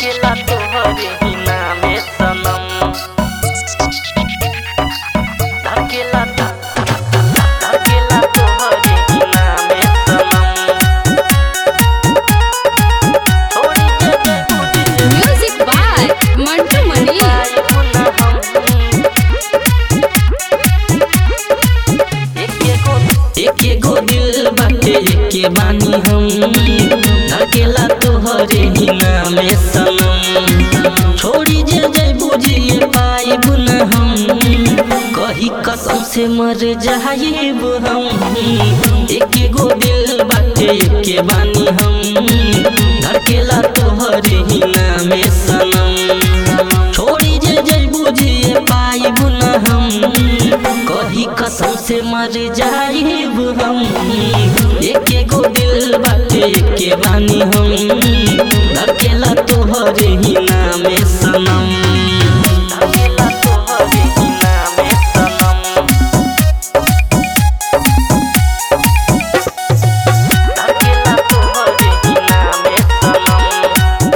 अकेला तोहरे ही नामे सनम अकेला अकेला तोहरे ही नामे सनम छोड़ी के देखो दिल म्यूजिक बाय मंटू मनी पाए पुनः हम एके गो दिल बाटे एके बानी हम धकेला तोहरे ही नामे सनम छोड़ी जे जय बुझिए पाइब न हम कही कसम से मर जाइब हम एके गो दिल बाटे एके बानी हम धकेला तोहरे ही नामे सनम छोड़ी जे जय बुझिए पाइब न हम कही कसम से मर जाइब हम एके गो दिल बाटे एके बानी हम धकेला तोहरे ही नामे सनम धकेला तोहरे ही नामे सनम धकेला तोहरे ही नामे सनम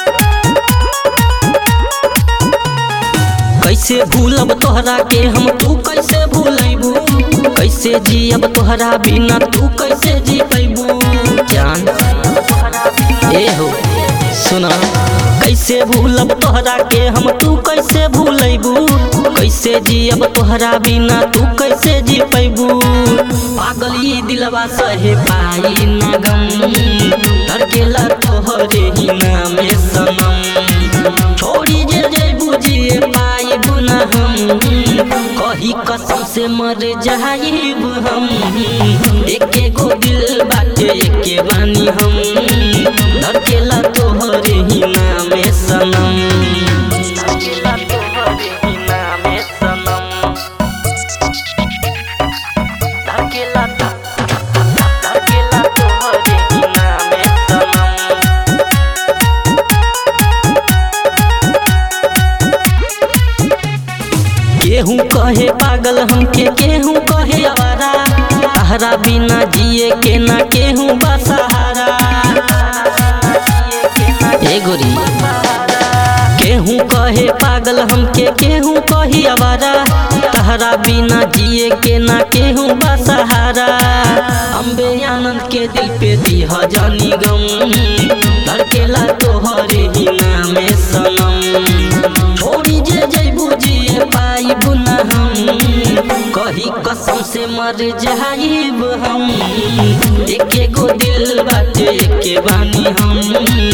कैसे भूलब तोहरा के हम तू कैसे भूलैबू कैसे जियब तोहरा बिना तू कैसे जी पैबू जान ए हो सुना कैसे भूलब तोहरा के हम तू कैसे भूलैबू कैसे जियब तोहरा बिना तू कैसे जी पैबू पागल ई दिलवा सहे पाई ना गम धड़केला तोहरे ही नामे सनम छोड़ी जे जे बुझिए पाइब न हम कही कसम से मर जाइब हम एके गो दिल बाटे एके बानी हम धड़केला तोहरे ही नामे सनम धड़केला तोहरे ही नामे सनम धड़केला धड़केला तोहरे ही नामे सनम केहू कहे पागल हमके केहू कहे आवारा तहरा बिना जिए के ना केहू बसहारा ए गोरी केहू कहे पागल हमके केहू कही आवारा तहरा बिना जिए के ना केहू बसहारा अम्बे आनंद के दिल पे दीह जानी गम धड़केला तोहरे ही नामे सनम छोड़ी जे जय बुझिए पाइब न हम कही कसम से मर जाइब हम एके गो दिल बाटे एके बानी हम